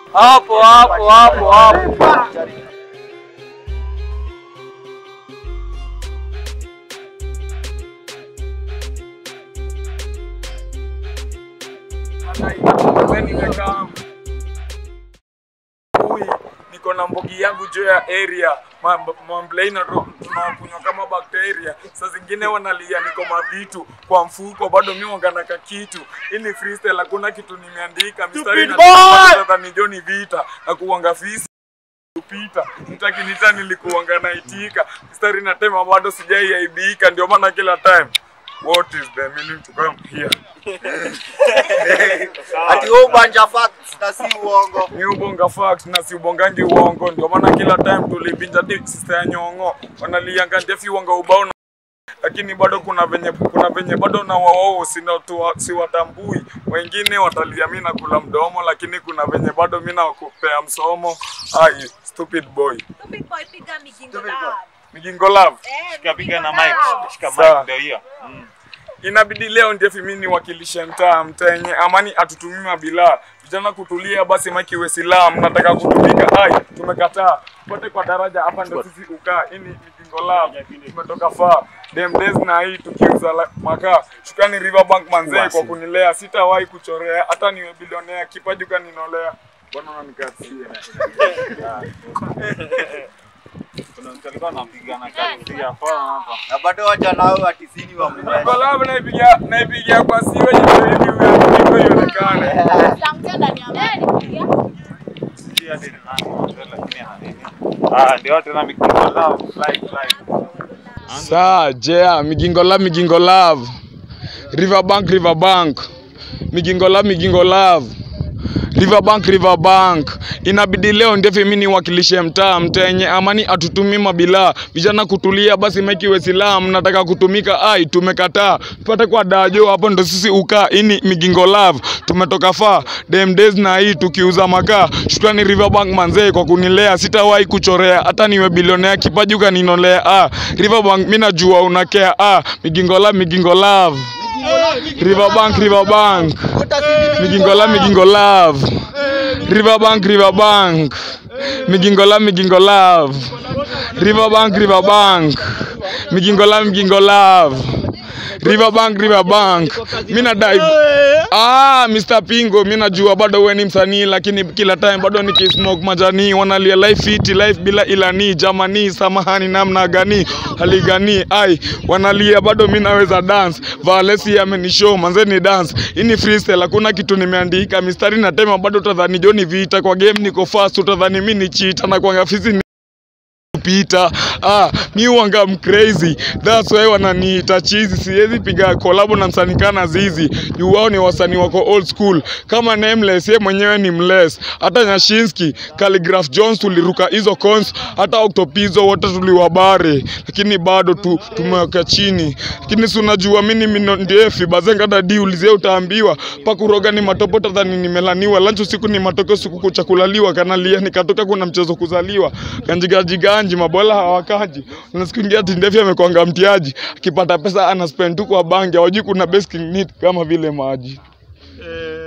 Hapo hapo hapo hapo. nimekaa Ui, niko na mbogi yangu juu ya area mamblei tunakunywa kama bakteria saa zingine wanalia niko mavitu kwa mfuko bado mi wanganaka kitu ili freestyle hakuna kitu nimeandika mistari Stupid boy! nadhani jo ni vita na kuwanga fisi kupita mtakinita nilikuwanga naitika mistari natema bado sijaiaibika ndio maana kila time what is the meaning to come here Ati wewe ubanja facts na si uongo. ni ubonga facts na si ubongangi uongo ndio maana kila time tulibinja dik sister ya nyongo wanalianga ndefi wanga ubao na lakini bado kuna venye kuna venye bado na wao siwatambui wengine watalia mi na kula mdomo lakini kuna venye bado mi nakupea msomo ai stupid boy Stupid boy, piga migingo Stupid love. migingo love Eh, Shika piga na migingo mic. love. Shika Sawa. mic ndio hiyo. Mm. inabidi leo ndefi mi niwakilishe mtaa mtenye amani atutumii mabila vijana kutulia basi maki iwe silaha mnataka kutumika ai tumekataa pote kwa daraja hapa ndo sisi ukaa ini migingo lab tumetoka faa dem days na hii tukiuza la- makaa shukrani riverbank manzee kwa kunilea sitawahi kuchorea hata niwe bilionea kipaji kaninolea bwana unanikatia Kuna mtu alikuwa anapigana kazi ya phone hapa. Na bado wacha nao atisini wa migingo mwe. lab naipigia naipigia kwa siwe ili huyo ionekane Samkia ndani ya maji. Sijui hadi ni nani mzee, lakini ana nini. Ah, ndio tena mikingo love fly fly. Saa, jea, Migingo Love, Migingo Love. Riverbank, Riverbank. Migingo Love, Migingo Love. Riverbank, Riverbank. Inabidi leo ndefi mimi niwakilishe mtaa mtenye amani atutumi mabila vijana kutulia basi mekiwe silaha mnataka kutumika ai tumekataa tupate kwa dajo hapo ndo sisi ukaa ini Migingo Love tumetoka faa dem days na hii tukiuza makaa shukrani Riverbank manzee kwa kunilea sitawahi kuchorea hata niwe bilionea kipaji ukaninolea ah Riverbank mimi najua unakea ah Migingo Love Migingo Love Riverbank Riverbank Migingo Love Migingo Love Riverbank Riverbank Migingo Love Migingo Love Riverbank Riverbank Migingo Love Migingo Love Riverbank Riverbank mimi nadai Ah, Mr. Pingo, mimi najua bado wewe ni msanii lakini kila time bado nikismoke majani wanalia life fit life bila ilani jamani samahani namna gani hali gani ai wanalia bado mimi naweza dance Valesi amenishow manze ni dance hii ni freestyle hakuna kitu nimeandika mistari na tema bado utadhani Johnny Vita kwa game niko fast utadhani mimi ni cheater na kwa ngafisi ni kupita ah, mi wanga crazy that's why wananiita chizi siwezi piga kolabo na msanii kana zizi juu wao ni wasanii wako old school kama nameless ye mwenyewe ni mless hata nyashinski Calligraph jones tuliruka hizo cons hata octopizo wote tuliwabare lakini bado tu tumeweka chini lakini si unajua mimi mino ndefi bazenga dadi ulizie utaambiwa pakuroga ni matopo tadhani nimelaniwa lancho siku ni matokeo siku kuchakulaliwa kanalia nikatoka kuna mchezo kuzaliwa ganjigaji ganji mabola hawakaji unasikia ingia ati ndefi amekwanga mtiaji akipata pesa ana spend tu kwa bangi hawajui kuna basic need kama vile maji Eh,